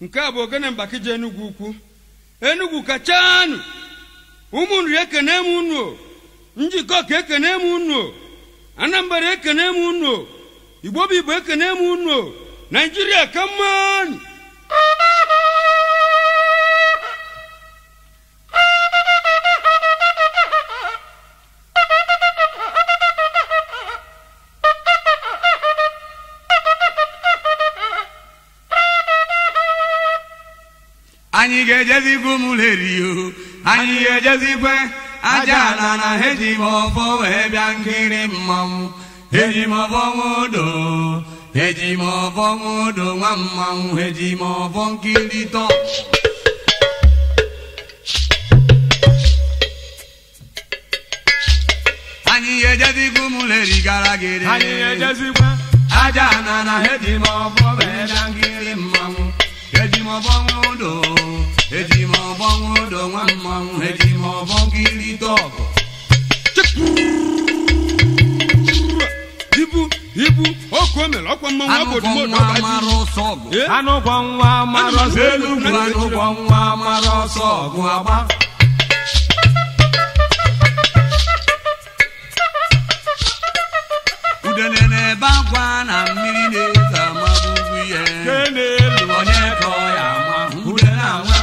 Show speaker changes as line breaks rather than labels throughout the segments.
nke a bụ ogene mgbakije enugwu ukwu enugwu kachanụ ụmụnri ekene m unu o. njikọ ka ekene m unu o. anambra ekene m unu o. igbo bụ igbo ekene m unu o. naijiria ka mmanụ
anyị ga-ejezikwu mụlerio anyị ga-ejezikwe aja ala na eji m ọfọ wee bịa nkiri mmanwụ eji m ọfọ nwụdo eji m ọfọ nwụdo nwa mmanwụ eji m ọfọ nkiri tọ anyị ga-ejezikwu mụleri gara gịrị
anyị ejezikwa
aja na na eji m ọfọ wee bịa nkiri mmanwụ eji m ọfọ nwụdo eji m ọfọ nwụdo nwa mmanwụ eji m ọfọ nkiri tọgụ
ibu ibu oku o mere ọkwa mmanwụ
anụkwọ
obodo
nwa mara ọsọ ọgụ
Eh?
anụkwọ nwa mara ọsọ
Enugwu anụkwọ nwa mara ọsọ ọgụ agba udene na-ebe akwa na mmiri na-ezo amabugwu ihe
nke n'elu
onye ka ọ ya ama udene anwa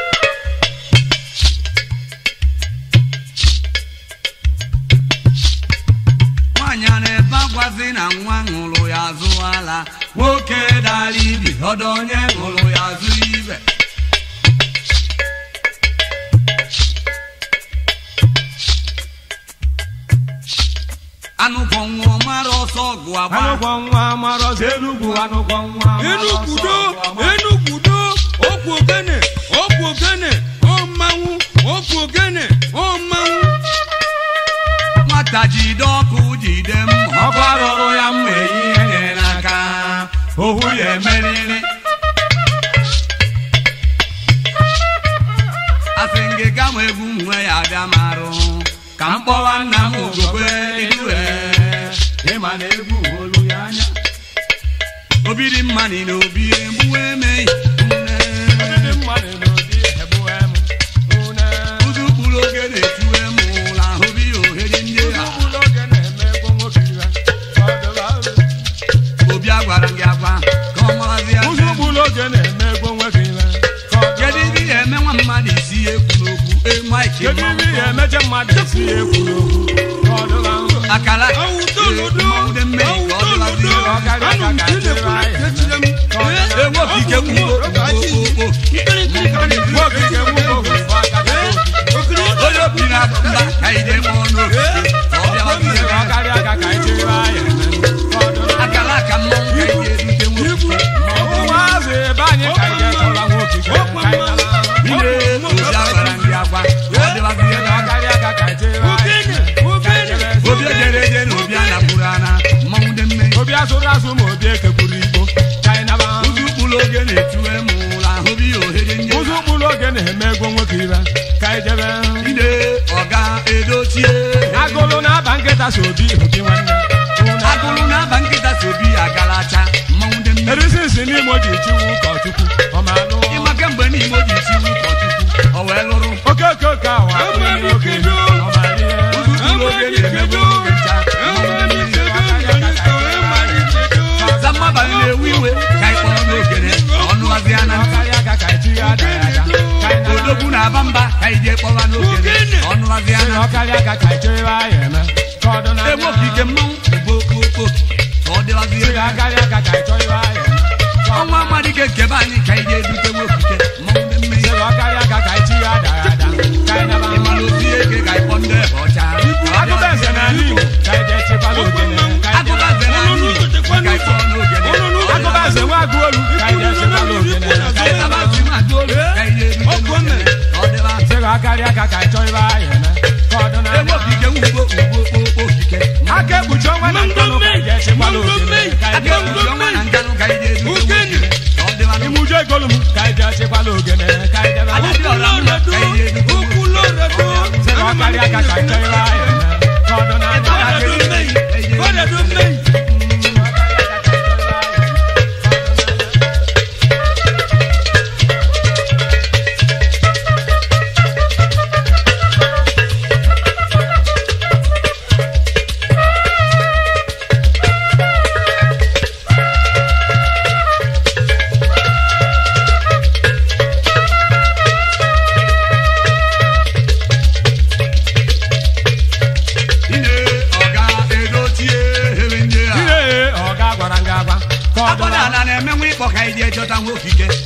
nwaanyị a na-ebe akwazi na nwa ṅụrụ ya azụ ala nwoke dara ibi ọdọ onye ṅụrụ ya azụ ibe anụkwọ nwa mara ọsọ ọgụ agba
anụkwọ nwa mara ọsọ enugwu anụkwọ nwa mara ọsọ
enugwudo
ọgụ agba.
enugwudo okwu ogene okwu ogene ọ mmanwụ okwu ogene ọ mmanwụ
nwata jide ọkụ jide m ọkụ arụrụ ya mma ehihie nye n'aka ohu ya emeriri asị ngị gama egwu nwe ya abịa marụ ka m kpọwa nna m ogogbe idue
ịma na egwu olu ya anya
obi dị mma nị na obi egbu emeghị
ndị mmadụ n'obi ebuwe m une
ụzụ kpụrụ oge na-etuwe m ụla obi ohere ndị a
ụlọ oge na-eme ego nwoke ire ọdụla
obi agwara gị agwa ka ọ marazi ya
ụzọ ụgbọelu oge na-eme ego nwoke ire
kedu ibe ị ga-eme nwa mmadụ isi ekwu n'okwu emaiki
kedu ibe ị ga-emeche mmadụ esi ekwu n'okwu ọdụla
akala
awụtolodo
mmanwụ mmiri ka ọ dịbazi
awụtolodo anụ m ka ị na-ekwu echire m Ee,
enweghị ike
ọ bụ
kwuo
mmadụ ka achị. Nkirikiri ka na-ekiri.
nwoke ga-enwe oge ụfọ aka
Okiri
onye obi na mba ka ide kpọọ n'oge ka ọ bịabazi ebe
ọ karịa aka ka anyị chere anya ọdụla
akala aka mmanwụ ka ide erute nwoke
ụmụazị ebe anyị ka anyị ga-echọla nwoke ka anyị nara
ide obi agwara ndị agwa ka ọ dịbazi ebe
ọ karịa aka ka anyị chere
Ogene, ogene.
obi ejere eje na obi anapụrụ ana mmanwụ dị mmiri
obi asụrụ asụ ma obi ekekwuru igbo ka anyị naba
ụzụ ụkpụrụ oge na-etuwe m ụla obi ohere ndị
ụzọ ụkpụrụ oge na-eme ego nwoke ire ka anyị jebe
ide ọga edochie
agụlụ na-aba nkịta so obi obi nwanne Ụna-
agụrụ na-aba nkịta si obi agalacha mmanwụ dị mmiri
erisi isi n'ime o ji chiwu ụkọchukwu ọmalụ
ịma kemgbe n'ime o ji isi ụkọchukwu o wee lụrụ
oke oke oke awa
Amaghị
oke
kedu.
ọmalie
ụzụ ụkpụrụ oge na-emegbu oge ncha zammabanye na-ewu iwe ka ị kpọrọ n'ogene ọnụwazi ana
ọkarịa aka ka anyị chiri ada ya ada ka anyị nara
odogwu na-aba mba ka ị jee kpọba n'ogene ọnụwazi
Sị na
ana
ọkarịa aka ka anyị chere anya eme ka ọ dị n'anya.
egbe okike mmanwụ bụ okpokpo ka ọ dịwazi
Sị
ebe
na ọkarịa aka ka anyị chọrọ anya eme ka ọ
ọnwa amadike nkebe anyị ka ị jee edute nwokike mmanwụ dị mmiri
Sị na ọkarịa aka ka anyị chiri ada ya ada ka anyị nara
ịmana ozi eke ka ị kpọ ndị ebe ọcha
agụba eze n'ala Igbo ka anyị jee chekwala ogene ka anyị
agụba
jee-
eze n'ala Igbo ka ị kpọọ n'ogene
agụba eze nwa agụ olu ka anyị jee chekwala ogene ka anyị nara
Abazi na-adụ olu ka ị jee edute n'ogene ka ọ dịwa
Sị na ọkarịa aka ka anyị chọrọ anya eme ka ọ dị
egbe
n'anya.
okike nwugbo ugbo okpo okike
aka ekpuchi ọnwa na nkanụ ka anyị jee chekwala ogene ka anyị
aka
jee-
ekpuchi ọnwa na nkanụ ka ị jee edute nwokike ka ọ dịwa n'ugbo
imuju egolu m ka anyị jee chekwala ogene ka anyị jebe
Ala dị ọra mma ka ị jee edute
Okwuloredo.
Sị na ọkarịa aka ka anyị chọrọ anya eme ka ọ dị n'anya.
Ọdọdọ mmei. Ọdọdọ mmei.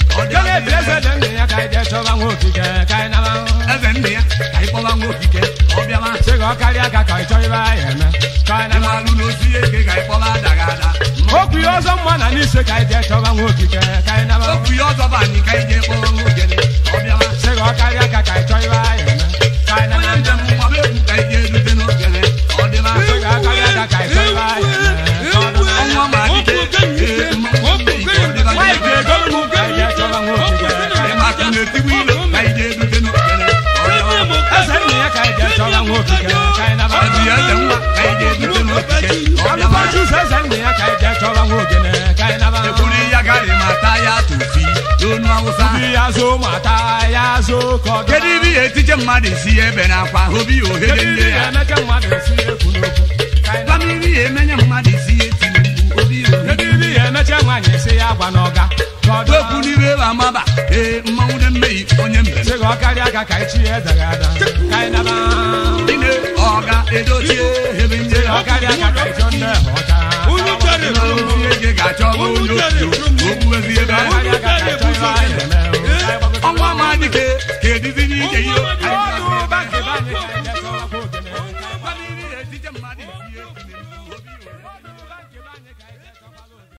ọ dị
Kele bi eze dị ndụ ya ka anyị jee chọba nwa okike ka anyị naba.
eze ndị ya ka anyị kpọba nwa okike ka ọ bịaba
Sị ka ọ karịa ka ka anyị chọọ ibe anyị eme ka anyị naba.
ịmalụ n'osi eke ka anyị kpọba adaga ada
Okwu ya ọzọ mma na n'ise ka anyị jee chọba nwa okike ka anyị naba.
okwu ya ọzọ bụ anyị ka anyị jee kpọba nwa ogene ka ọ bịaba
Sị ka ọ karịa ka ka anyị chọọ ibe anyị eme ka anyị
onye
naba.
njem mgbaba egwu ka anyị jee erute n'ogene ka ọ dịba
Sị ka ọ karịa ka ka anyị chọọ ibe anyị eme ka ọ naba.
ọnwa ma dike ee mmanwụ mbe ka ọ dịba
Nwaanyị ga-egolu m ka anyị jee chọba nwa okike ka anyị
ịma ka na-etigbu ilo ka anyị jee erute n'ogene ka ọ bịaba
Eze nna ya ka anyị jee chọba nwa okike ka anyị naba.
ọdị eze nwa ka anyị jee erute n'okike ka ọ bịaba
Alụkọchị ụzọ eze nna ya ka anyị jee chọba nwa ogene ka anyị naba.
ekwuru ya garị ma taa ya tụfi n'onu awụsa
Obi ya zo mata ya zo ka ọ
kedu ibe ihe etiche mmadụ isi ya ebe n'akwa obi ya ohere
Kedu
ndị
ihe
ya
emeke mmadụ esi ekwu n'okwu ka anyị naba.
Gbamiri ya emenye mmadụ isi ya eti mkpu obi ya ohere
Kedu ihe emeche nwaanyị esi ya gwa n'ọga ka ọ dọọ.
okwu n'ibe ebe amaba ee mmanwụ dị mmehie onye mbere
Sị ka ọ karịa ka ka anyị chi ya edaghị ada ka anyị naba.
ine ọga edochie ebe ndị
Sị ka
ya
ọ karịa ka ka anyị chọọ ndị ọcha.
Unu chọrọ
ịmalụ onye ege ga-achọ bụ onye otu okwu ezi ebe
Ka ọ karịa ka ka anyị chọọ ibe anyị eme o. Ka anyị gbagote
ọnwa ma dike ka edizi